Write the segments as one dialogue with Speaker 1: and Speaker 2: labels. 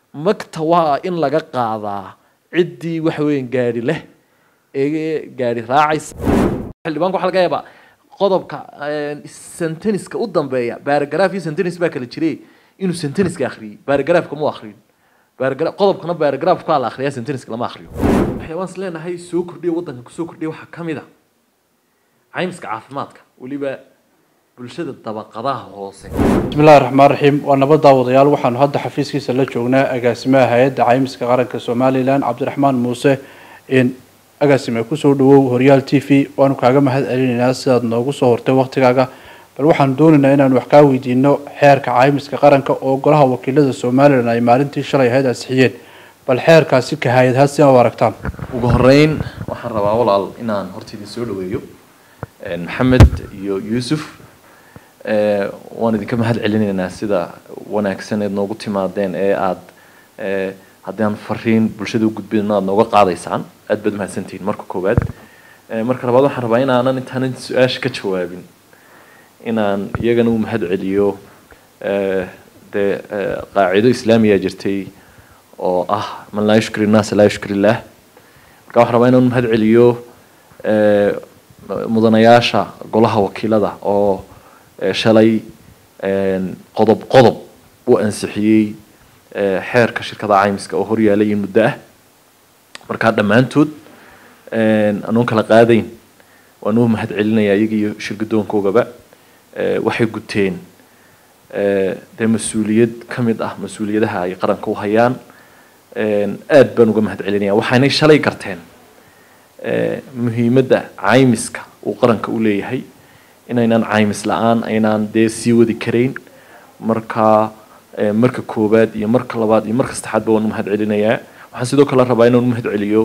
Speaker 1: magta waa in laga qaadaa ciddii waxa weeyaan gaari leh ee gaari raacaysa xildhibaanku waxaa laga yaabaa qodobka senteniska u dambeeya baaragraf iyo sentenis baa kala jiray inuu senteniska akhriyey baaragrafka mu akhriyin baaragra qodobkana baaragrafkaa la akhriyaa senteniska lama akhriyo waxyaabaan is leenahay soo kordhiya waddanka kusoo kordhiya waxaa ka mid a caymiska caafimaadka weliba bulshada dabaqadaha hoose
Speaker 2: bismi illahi raxmaan raxiim waa nabad daawadayaal waxaanu hadda xafiiskiisa la joognaa agaasimaha hay-adda caymiska qaranka somalilan cabdiraxmaan muuse in agaasime kusoo dhawow horyaal t v waanu kaaga mahad celinaynaa sidaad noogu soo hortay waktigaaga bal waxaanu doonaynaa inaanu wax kaa weydiino xeerka caymiska qaranka oo golaha wakiilada somalilan ay maalintii shalay ahayd ansixiyeen bal xeerkaasi ka hay-adhaa si aa u aragtaan
Speaker 1: ugu horeyn waxaan rabaa walaal inaan horta idin soo dhaweeyo maxamed iyo yuusuf waan idinka mahad celinaynaa sida wanaagsan eed noogu timaadeen ee aada haddii aan fariin bulshada u gudbino aada nooga qaadaysaan aad baad mahadsantihiin marka koowaad marka labaad waxaan rabaa inaanan intaanan su-aasha ka jawaabin inaan iyagana u mahad celiyo dee qaacido islaamiya jirtay oo ah man laa yushkir innaasa laa yushkir illaah marka waxaan rabaa inaan u mahad celiyo mudanayaasha golaha wakiilada oo shalay qodob qodob u ansixiyey xeerka shirkada caymiska oo horyaalay in muddo ah markaa dhammaantood anoon kala qaadayn waan u mahad celinayaa iyaga iyo shirgadoonkoogaba waxay guteen dee mas-uuliyad ka mid ah mas-uuliyadaha ay qaranka u hayaan aad baan uga mahad celinaya waxaynay shalay garteen muhiimadda caymiska uu qaranka u leeyahay inaynaan caymis la-aan aynaan dee sii wadi karayn marka marka koowaad iyo marka labaad iyo marka saddexaadba waan u mahad celinayaa waxaan sidoo kale rabaa inaan u mahad celiyo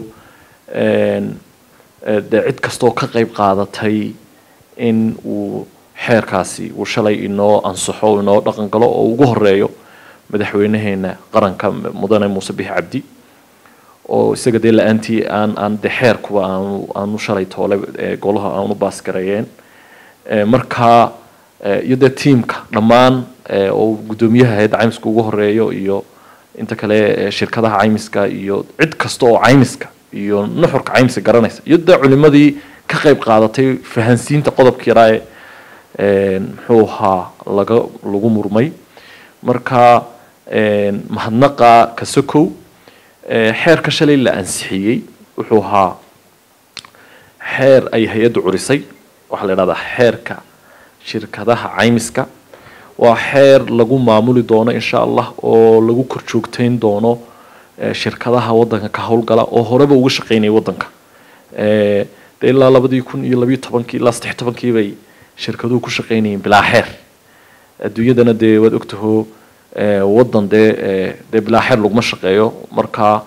Speaker 1: dee cid kastaoo ka qayb qaadatay in uu xeerkaasi uu shalay inoo ansaxo inoo dhaqan galo oo ugu horeeyo madaxweynaheena qaranka mudane muuse bixi cabdi oo isaga dee la-aantii aan aan de xeerkuba aanu aanu shalay toole golaha aanu baasgareeyeen marka iyo dee tiamka dhammaan oo guddoomiyaha hay-adda caymiska ugu horeeyo iyo inta kale shirkadaha caymiska iyo cid kasta oo caymiska iyo nuxurka caymiska garanaysa iyo dee culimadii ka qayb qaadatay fahansiinta qodobka yaraa ee muxuu ahaa laga lagu murmay marka mahadnaqa kasokow xeerka shalay la ansixiyey wuxuu ahaa xeer ay hay-addu curisay waxaa la idhahdaa xeerka shirkadaha caymiska waa xeer lagu maamuli doono insha allah oo lagu korjoogteyn doono shirkadaha waddanka ka howlgala oo horeba uga shaqeynaya waddanka de ilaa labadii kun iyo labiyo tobankii ilaa saddex tobankii bay shirkaduhu ku shaqeynayeen bilaa xeer adduunyadana dee waad ogtaho waddan dee dee bilaa xeer laguma shaqeeyo marka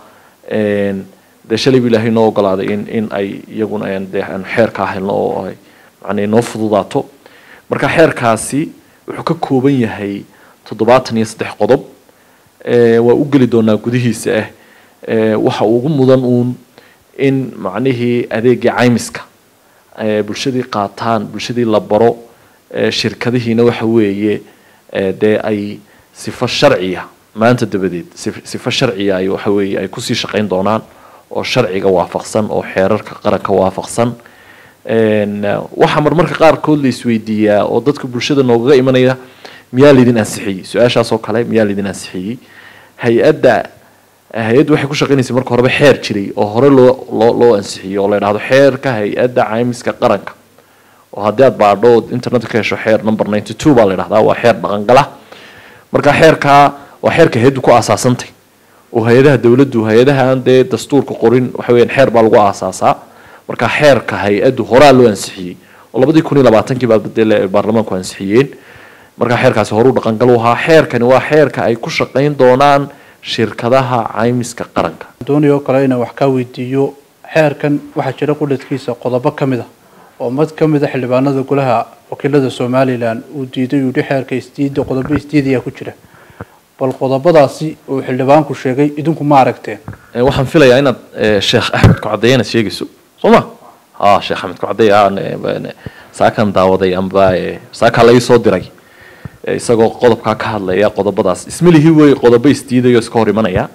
Speaker 1: dee shalay bu ilaahay noo ogolaaday in in ay iyaguna dee aanu xeerkaa helno oo ay macnaa noo fududaato marka xeerkaasi wuxuu ka kooban yahay toddobaatan iyo saddex qodob waa u geli doonaa gudihiisa ah waxa ugu mudan uun in macnihii adeegii caymiska bulshadii qaataan bulshadii la baro shirkadihiina waxa weeye dee ay sifo sharciya maanta dabadeed sifo sharciya ay waxa weeye ay kusii shaqeyn doonaan oo sharciga waafaqsan oo xeerarka qaranka waafaqsan waxaa marmarka qaarkood la isweydiiyaa oo dadka bulshada noogaga imanaya miyaa laydin ansixiyey su-aashaas oo kale miyaa laydin ansixiyey hay-adda hay-addu waxay ku shaqeynaysay marka horeba xeer jiray oo hore loo loo loo ansixiyey oo la idhahdo xeerka hay-adda caymiska qaranka oo haddii aad baadho ood internetka ka hesho xeer number ninety two baa la idhahdaa waa xeer dhaqangala marka xeerkaa waa xeerka hay-addu ku aasaasantay oo hay-adaha dowladdu hay-adaha aan dee dastuurka qorin waxa weyaan xeer baa lagu aasaasaa marka xeerka hay-addu horaa loo ansixiyey oo labadii kun iyo labaatankii baa dee baarlamaanku ansixiyeen marka xeerkaasi horuu dhaqangal u ahaa xeerkani waa xeerka ay ku shaqeyn doonaan shirkadaha caymiska qaranka
Speaker 2: doonaya oo kale inaan wax kaa weydiiyo xeerkan waxaa jira qudhadkiisa qodobo ka mid ah oo mid ka mid a xildhibaanada golaha wakiilada somalilan uu diiday uu yihi xeerka isdiida qodobo isdiidayaa ku jira bal qodobadaasi uu xildhibaanku sheegay idinku ma aragteen
Speaker 1: waxaan filayaa inaad sheekh axmed kucadeeye inaad sheegayso soo ma ha sheekh axmed kucadeeye saakan daawaday amba saakaa la ii soo diray eh, isagoo qodobkaa ka hadlaya qodobadaas ismalihii wey qodobo isdiidayo iska hor imanaya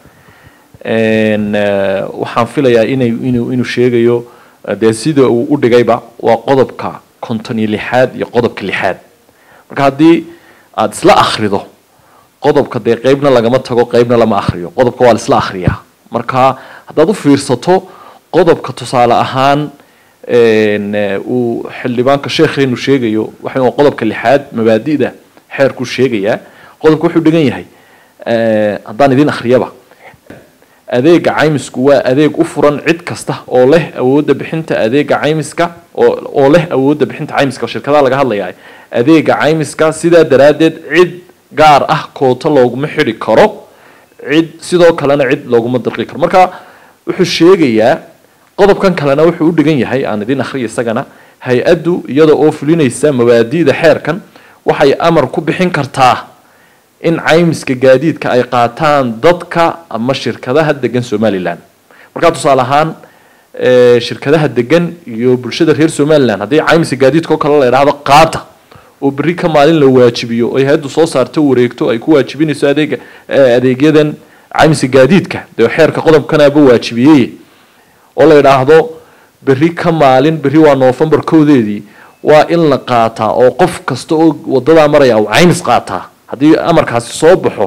Speaker 1: En, eh, waxaan filayaa inay inuu inuu sheegayo eh, dee sida uu u dhigayba waa qodobka konton iyo lixaad iyo qodobka lixaad marka haddii aada isla akhrido qodobka dee qeybna lagama tago qeybna lama akhriyo qodobka waa la isla akhriyaa marka haddaad u fiirsato qodobka tusaale ahaan en, eh, uu xildhibaanka sheekheenu sheegayo waxa waa qodobka lixaad mabaadi'da xeerkuu sheegayaa qodobka wuxuu dhigan yahay eh, haddaan idin akhriyaba adeega caymisku waa adeeg u furan cid kasta oo leh awoodda bixinta adeega caymiska oo oo leh awoodda bixinta caymiska shirkadaha laga hadlayaa adeega caymiska sidaa daraaddeed cid gaar ah koota looguma xidhi karo cid sidoo kalena cid looguma dirqi karo marka wuxuu sheegayaa qodobkan kalena wuxuu u dhigan yahay aan idin akhriya isagana hay-addu iyada oo fulinaysa mabaadi'da xeerkan waxay amar ku bixin kartaa in caymiska gaadiidka ay qaataan dadka ama shirkadaha degan somalilan markaa tusaale ahaan eh, shirkadaha degan iyo bulshada reer somalilan haddii caymiska gaadiidka oo kale la idhaahdo qaata oo berri ka maalin la waajibiyo oo hay-addu soo saarto wareegto ay ku waajibinayso adeega eh, adeegyadan caymiska gaadiidka dee xeerka qodobkanaaba waajibiyey oo la idhaahdo berri ka maalin berri waa noofembar kowdeedii waa in la qaataa oo qof kasta oo wadadaa maraya uu caymis qaataa haddii amarkaasi soo baxo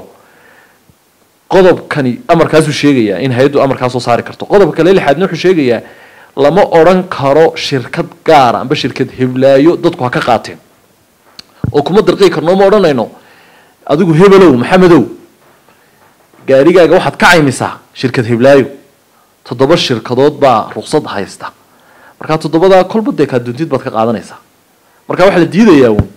Speaker 1: qodobkani amarkaasuu sheegayaa in hay-addu amarkaa soo saari karto qodobka kale lixaadna wuxuu sheegayaa lama odhan karo shirkad gaara amba shirkad heblaayo dadku ha ka qaateen oo kuma dirqii karno ma odhanayno adigu hebelow maxamedow gaarigaaga waxaad ka caymisaa shirkad heblaayo toddoba shirkadood baa ruqsad haysta markaa toddobadaa kolba dee kaa duntid baad ka qaadanaysaa marka waxaa la diidayaa uun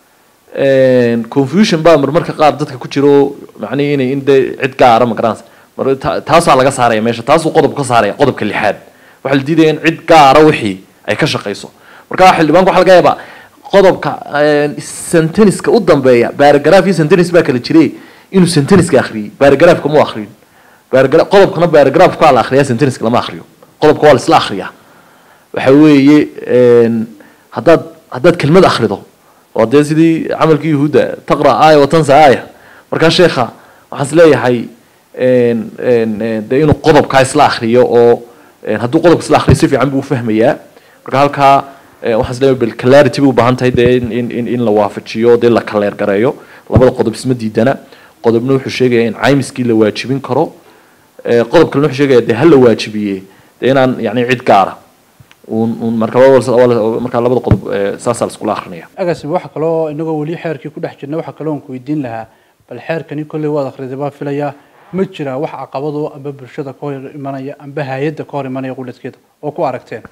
Speaker 1: confusion baa marmarka qaar dadka ku jiro macnihi inay in dee cid gaara ma garanaysa mar ta- taasaa laga saaraya meesha taasuu qodobka ka saaraya qodobka lixaad waxaa la diidaya in cid gaara wixii ay ka shaqayso marka xildhibaanku waxaa laga yaabaa qodobka senteniska u dambeeya baaragraph iyo sentenis baa kala jiray inuu senteniska akhriyey baaragraphka mu akhriyin baaragra qodobkana baaragraphka waa la akhriyaa senteniska lama akhriyo qodobka waa la isla akhriyaa waxa weeye en, haddaad haddaad kelmad akhrido waa dee sidii camalkii yuhuudda taqra aaya watansa aaya markaa sheekha waxaan is leeyahay en, en, en, dee inuu qodobkaa isla akhriyo oo en, hadduu qodobka isla akhriyo si fiican buu ufahmayaa marka halkaa eh, waxaan is leeyahay bal clarity bay u baahan tahay dee in, in, in, in la waafajiyo dee la kaleer gareeyo labada qodob isma diidana qodobna wuxuu sheegaya in caymiskii la waajibin karo eh, qodob kalena wuxuu sheegaya dee ha la waajibiye dee inaan yani cid gaara uun uun marka waa- markaa labada qodob eh, saasaa la iskula akrinaya
Speaker 2: agasim waxa kaloo inagoo weli xeerkii ku dhex jirna waxa kaloo aan ku weydiin lahaa bal xeerkani kolley waad akhriday baa filayaa ma jiraa wax caqabado amba bulshada ka hor imanaya amba hay-adda ka hor imanaya quladkeeda oo ku aragteen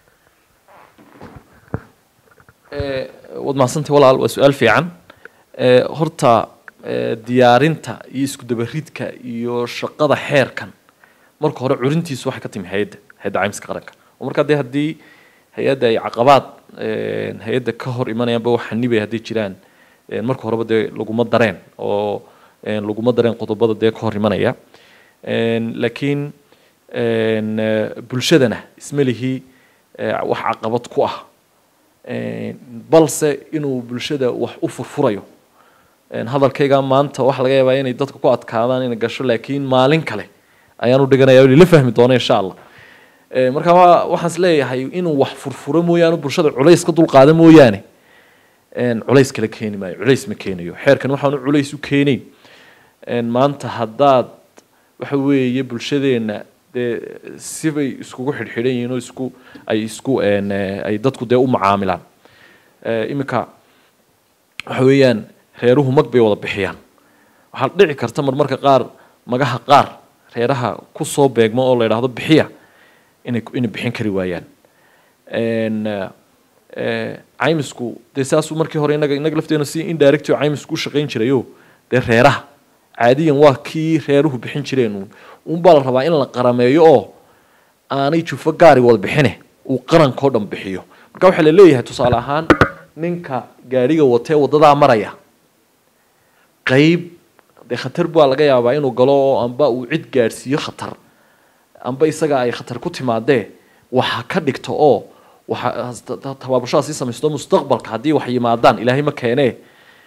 Speaker 1: Eh, waad mahadsantay walaal waa su-aal fiican Eh, horta eh, diyaarinta iyo isku dabaridka iyo shaqada xeerkan marka hore curintiisu waxay ka timi hay-adda hay-adda caymiska qaranka oo markaa dee haddii hay-adda ay caqabaad eh, hay-adda ka hor imanayaanba wax xanibay hadday jiraan eh, marka horeba dee laguma dareen oo eh, laguma dareen qodobada dee ka hor imanaya En, laakiin en, eh, bulshadana isma lihi eh, wax caqabad ku ah En, balse inuu bulshada wax u furfurayo En, hadalkayga maanta waxa laga yaabaa inay dadka ku adkaadaan inay gasho laakiin maalin kale ayaan u dhiganaya la fahmi doono insha allah Eh, marka waa- waxaan is leeyahay inuu wax furfuro mooyaane bulshada culays ka dulqaada mooyaane En, culays kala keeni maayo culays ma keenayo xeerkan waxaanu culays u keenayn En, maanta haddaad waxa weeye bulshadeena dee sibay iskugu xidhxidhan yihiin oo isku ay isku en, eh, ay dadku dee u macaamilaan Eh, iminka waxa weeyaan reeruhu mag bay wada bixiyaan waxaa dhici karta marmarka qaar magaha qaar reeraha ku soo beegma oo la yidhaahdo bixiya inay inay bixin kari waayaan En, eh, eh, caymisku dee saasuu markii hore inaga inaga lafteena si indirect oo caymisku u shaqayn jirayo dee reeraha caadiyan waa kii reeruhu bixin jireen uun uunbaa la rabaa in la qarameeyo oo aanay jufo gaari wada bixine uu qarankao dhan bixiyo marka waxaa la leeyahay tusaale ahaan ninka gaariga watee wadadaa maraya qayb dee khatar baa laga yaabaa inuu galo oo amba uu cid gaadhsiiyo khatar amba isaga ay khatar ku timaadee waxa ka dhigto oo waxa tabaabashadaa sii samaysto mustaqbalka haddii wax yimaadaan ilaahay ma keenee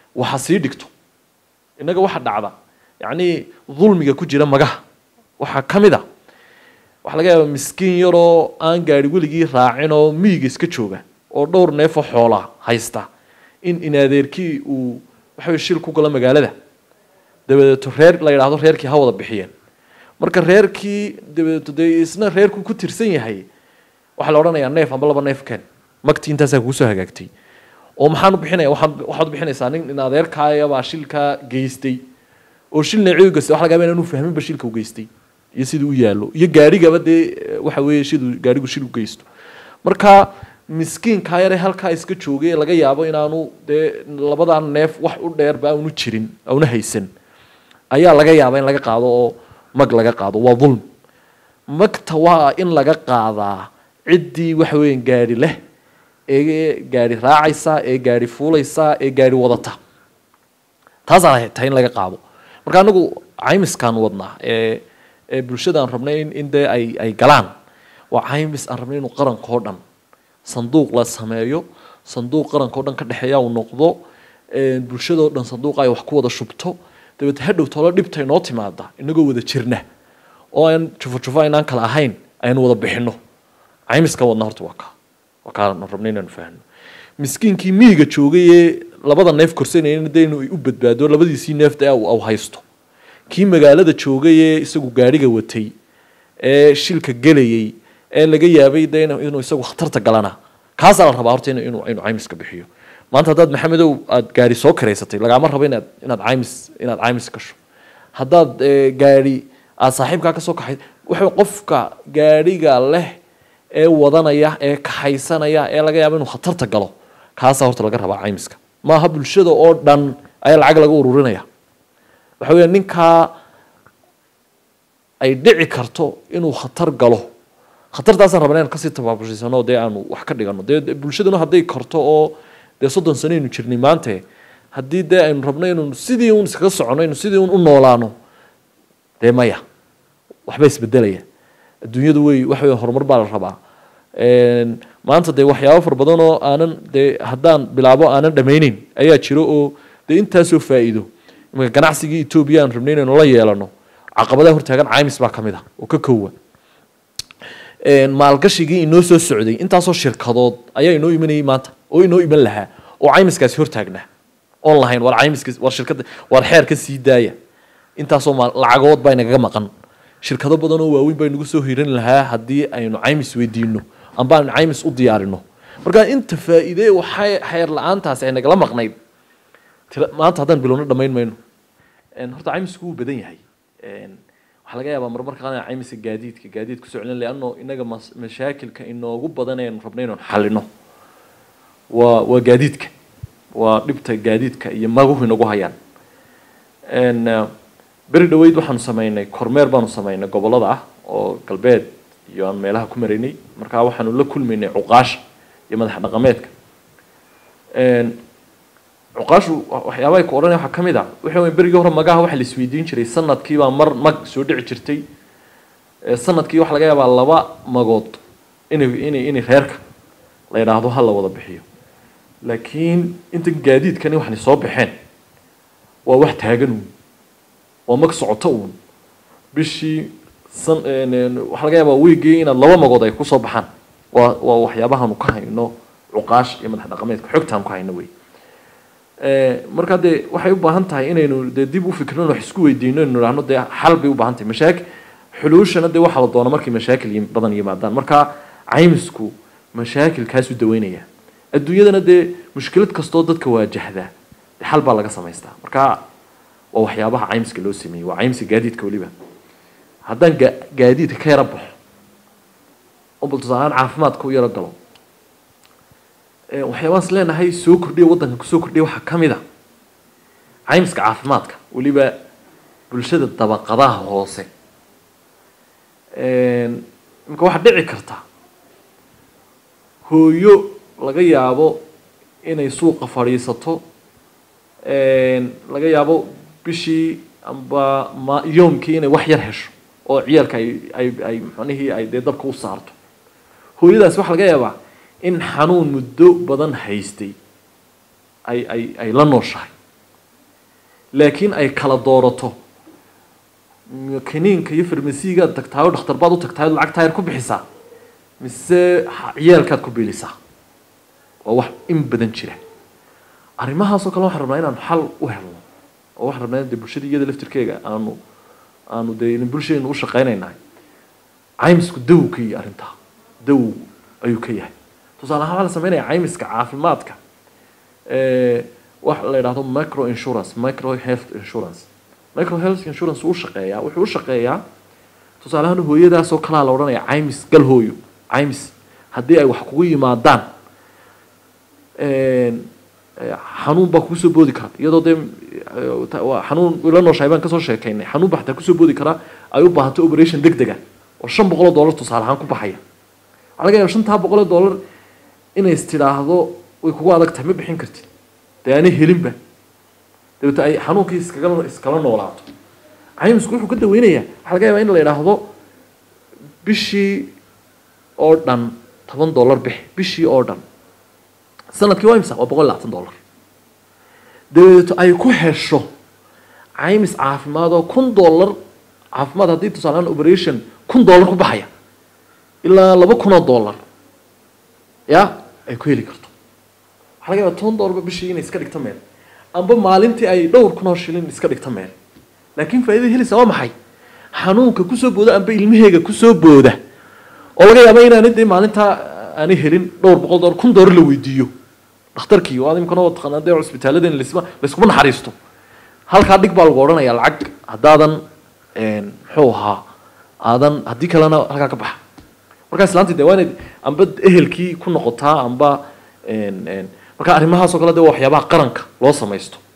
Speaker 1: waxa sii dhigto innaga waxa dhacda yacnii dulmiga ku jira magaha waxaa ka mid a waxaa laga yaabaa miskiin yaroo aan gaari weligii raacin oo miyiga iska jooga oo dhowr neefo xoolaa haysta in inadeerkii uu waxa weye shil ku galo magaalada dabadeeto reer la yidhaahdo reerkii ha wada bixiyeen marka reerkii dabadeeto dee isna reerku ku tirsan yahay waxaa la odhanayaa neef amba laba neef keen magtii intaasaa kugu soo hagaagtay oo maxaan u bixinaya waxaan waxaad u bixinaysaa nin in adeerkaayabaa shilkaa geystay oo shil neeciyu geystay waxa laga yaabaa inaanu fahminba shilka u geystay iyo siduu u yaallo iyo gaarigaba dee waxa weeye siduu gaarigu shil u geysto marka miskiinkaa yare halkaa iska joogay ee laga yaabo inaanu dee labadaa neef wax u dheerba aanu jirin auna haysan ayaa laga yaabaa in laga qaado oo mag laga qaado waa dulm magta waa in laga qaadaa ciddii waxa weeyaan gaari leh ee gaari raacaysa ee gaari fuulaysa ee gaari wadata taasaa tahay in laga qaado marka anagu caymiskaan wadnaa ee ee bulshada aan rabnay in in dee ay ay galaan waa caymis aan rabnay inuu qaranka oo dhan sanduuq la sameeyo sanduuq qaranka oo dhan ka dhexeeya uu noqdo bulshada oo dhan sanduuqa ay wax ku wada shubto dabeete hadhow tolo dhibta inoo timaada inagoo wada jirna oo aan jufo jufo aynaan kala ahayn aynu wada bixino caymiskan wadna horta waa kaa waa kaan rabnay inaanu fahno miskiinkii miyiga joogay ee labada neef korsanayna dee inuu u badbaado labadiisii neefta ee au haysto kii magaalada joogay ee isagu gaariga watay ee shilka gelayay ee laga yaabay de inuu isagu khatarta galana kaasaa la rabaa horta inuu inuu caymiska bixiyo maanta haddaad maxamedow aad gaari soo karaysatay lagaama rabo inaad inaad caymis inaad caymis gasho haddaad gaari aad saaxiibkaa kasoo kaxay waxa qofka gaariga leh ee wadanaya ee kaxaysanaya ee laga yaabo inuu khatarta galo kaasaa horta laga rabaa caymiska maaha bulshada oo dhan ayaa lacag laga ururinaya waxa weya ninkaa ay dhici karto inuu khatar galo khatartaasaan rabna inaan kasii tabaabushaysanno dee aanu wax ka dhigano dee bulshaduna hadday karto oo dee soddon sano aynu jirnay maante haddii dee aynu rabno inuu sidii un iskaga socono inu sidii un u noolaano dee maya waxba isbedelaya adduunyadu wey waxa wey horumar baa la rabaa maanta dee waxyaabo fara badan oo aanan dee haddaan bilaabo aanan dhammayneyn ayaa jiro oo dee intaasoo faa'iido imanka ganacsigii etoobiya aan rabnay inaynu la yeelano caqabadaha hortaagan caymis baa ka mid ah oo ka kowa maalgashigii inoo soo socday intaasoo shirkadood ayaa inoo imanayay maanta oo inoo iman lahaa oo caymiskaasi hortaagnaa oon lahayn war caymiska war shirkada war xeerka sii daaya intaasoo maal lacagood baa inagaga maqan shirkado badan oo waaweyn baa inagu soo hiran lahaa haddii aynu caymis weydiino amba aynu caymis u diyaarino marka inta faa'iide waxay xeer la-aantaasi ay nagala maqnayd maanta haddaan bilowno dhammayn mayno horta caymisku wuu badan yahay waxaa laga yaabaa marmarka qaar caymiska gaadiidka gaadiidka kusoo celin leanno inaga mashaakilka inoogu badan aynu rabno inaan xalino waa waa gaadiidka waa dhibta gaadiidka iyo maguhu inagu hayaan beri dhaweyd waxaanu sameynay kormeer baanu sameynay gobolada ah oo galbeed iyo aan meelaha ku maraynay markaa waxaanu la kulmaynay cuqaasha iyo madax dhaqameedka cuqaashu waxyaabahay ku odhanaya waxaa ka mid ah waxa wey berigii hore magaha waxa la isweydiin jiray sanadkiibaa mar mag soo dhici jirtay sanadkii waxa laga yaabaa laba magood inay inay inay reerka la yidhaahdo ha la wada bixiyo laakiin intan gaadiidkani waxani soo baxeen waa wax taagan uun waa mag socoto uun bishii san waxaa laga yaabaa weygii inaad laba magood ay kusoo baxaan waa waa waxyaabahaanu ka hayno cuqaash iyo madax dhaqameedka xogtaanu ka hayno wey markaa dee waxay u baahan tahay inaynu dee dib u fikirno wax isku weydiino inu idhahno dee xal bay u baahan tahay mashaakil xuluushana dee waxaa la doona markay mashaakil badan yimaadaan markaa caymisku mashaakilkaasuu daweynaya adduunyadana dee mushkilad kastoo dadka waajahda dee xal baa laga samaystaa marka waa waxyaabaha caymiska loo sameeyey waa caymiska gaadiidka weliba haddaan ga gaadiidka ka yaro baxo oo bal tusaalehaan caafimaadka u yaro galo waxyaabaan is leenahay soo kordhiya waddanka kusoo kordhiya waxaa ka mid a caymiska caafimaadka weliba bulshada dabaqadaha hoose imika waxaa dhici karta hooyo laga yaabo inay suuqa fadhiisato laga yaabo bishii amba ma yoomkii inay wax yar hesho oo ciyaalka ay ay ay macnihii ay dee dabka u saarto hooyadaasi waxaa laga yaabaa in xanuun muddo badan haystay ay ay ay la nooshahay laakiin ay kala doorato m- kiniinka iyo farmasigaad tagtaayo dhakhtar baad u tagtaayo lacag taayar ku bixisaa mise ha- ciyaalkaad ku biilisaa waa wax in badan jira arrimahaasoo kale waxaan rabnaa inaan xal u helno oo waxaan rabnaa in dee bulshada iyada laftirkeega aanu aanu dee in bulshadaynu u shaqaynaynahay caymisku daw ka yahay arrintaa daw ayuu ka yahay tusaale ahaan waxaa la sameynaya caymiska caafimaadka ee waxa la yidhahdo micro insurance micro health insurance micro health insurance wuu shaqeeyaa wuxuu u shaqeeyaa tusaale ahaan hooyadaasoo kalaa la odhanaya caymis gal hooyo caymis haddii ay wax kugu yimaadaan een, ee, xanuun baa kugu soo boodi kara iyadoo dee ee, ta- waa xanuun ila nooshahay baan kasoo sheekaynay xanuun baa xataa kusoo boodi karaa ay u baahato operation deg dega oo shan boqol oo dollar tusaale ahaan ku baxaya waxaa laga yaaba shantaa boqol oo dollar inay is tidhaahdo way kugu adag tahay ma bixin kartid dee aanay helinba dabeete ay xanuunkii iskaga iskala noolaato caymisku wuxuu ka daweynayaa waxaa laga yaabaa in la yidhaahdo bishii oo dhan toban dollar bix bishii oo dhan sanadkii waa imsa waa boqol iyo labaatan dollar dabeeto ay ku hesho caymis caafimaad oo kun dollar caafimaad haddii tusaalehaan operation kun dollar ku baxaya ilaa laba kun oo dollar ya ay ku heli karto waxaa laga yaabaa toban dollarba bishii inay iska dhigto meel amba maalintii ay dhowr kun oo shilin iska dhigto meel laakiin faa'iidada helaysa waa maxay xanuunka kusoo booda amba ilmaheega kusoo booda oo laga yaaba inaanay dee maalintaa aanay helin dhowr boqol dollar kun dollar la weydiiyo dhakhtarkii oo imkana waa taqaanaa dee cusbitaaladeen laysma layskuma naxariisto halkaa dhig baa lagu odhanayaa lacag haddaadan een, muxuu ahaa aadan haddii kalena halkaa ka baxa markaa islaantii dee waa inayd amba ehelkii ku noqotaa amba een, een, marka arrimahaasoo kale dee waa waxyaabaha qaranka loo samaysto